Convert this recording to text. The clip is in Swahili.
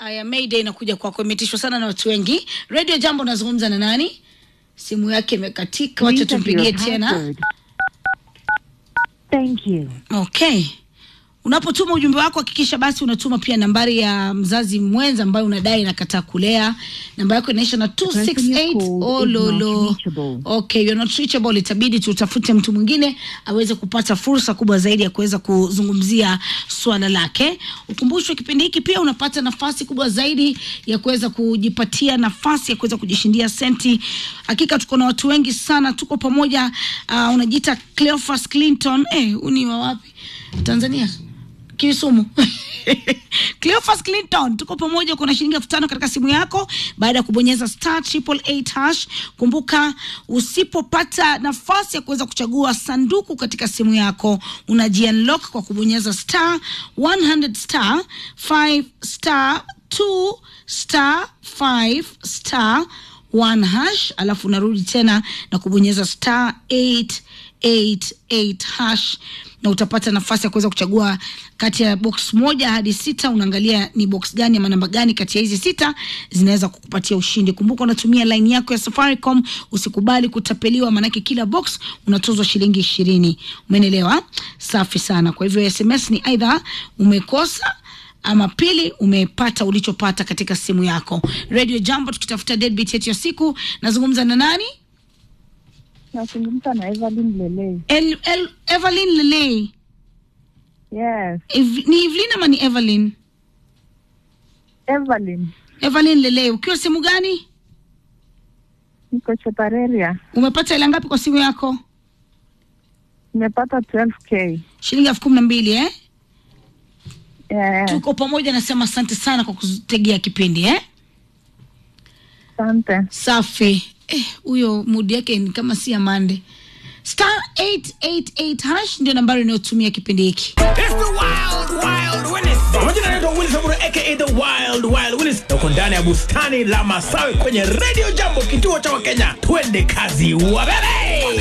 Aya, Mayday inakuja kwako, imetishwa sana na watu wengi. Radio Jambo, nazungumza na nani? Simu yake imekatika, wacha Please enter tumpigie your tena. password. Thank you. Okay. Unapotuma ujumbe wako hakikisha basi unatuma pia nambari ya mzazi mwenza ambayo unadai inakataa kulea. Namba yako inaisha na person you 268. called Oh, is not lolo. reachable. Okay, you're not reachable. Itabidi tutafute mtu mwingine aweze kupata fursa kubwa zaidi ya kuweza kuzungumzia swala lake. Ukumbushwe kipindi hiki pia unapata nafasi kubwa zaidi ya kuweza kujipatia nafasi ya kuweza kujishindia senti. Hakika tuko na watu wengi sana, tuko pamoja. Uh, unajiita Cleophas Clinton. Eh, uni wa wapi? Tanzania. Kisumu. Cleophas Clinton, tuko pamoja. Kuna shilingi elfu tano katika simu yako baada ya kubonyeza star triple eight hash. Kumbuka, usipopata nafasi ya kuweza kuchagua sanduku katika simu yako, unajiunlock kwa kubonyeza star 100 star 5 star 2 star 5 star 1 hash, alafu unarudi tena na kubonyeza star 888 hash na utapata nafasi ya kuweza kuchagua kati ya box moja hadi sita. Unaangalia ni box gani ama namba gani kati ya hizi sita zinaweza kukupatia ushindi. Kumbuka unatumia line yako ya Safaricom, usikubali kutapeliwa, maanake kila box unatozwa shilingi ishirini. Umeelewa? Safi sana. Kwa hivyo SMS ni aidha umekosa ama pili umepata ulichopata katika simu yako. Radio Jambo, tukitafuta deadbeat yetu ya siku. Nazungumza na nani? Nazungumza na Evelyn Lele. El, El, Evelyn Lele. Yes, Ev, ni Evelyn ama ni Evelyn? Evelyn. Evelyn Lele, ukiwa simu gani? Niko Chepareria. Umepata hela ngapi kwa simu yako? Nimepata 12k. Shilingi elfu kumi na mbili eh? Yes, Tuko pamoja, nasema asante sana kwa kutegea kipindi eh? asante. Safi. Eh, huyo mudi yake ni kama si Amande. Star 888 hash ndio nambari inayotumia kipindi hiki. It's the wild, wild Willis. Majina naitwa Willis Aburo aka the wild, wild Willis. Tuko ndani ya bustani la Masawi kwenye Radio Jambo, kituo cha Wakenya. Twende kazi wabebe.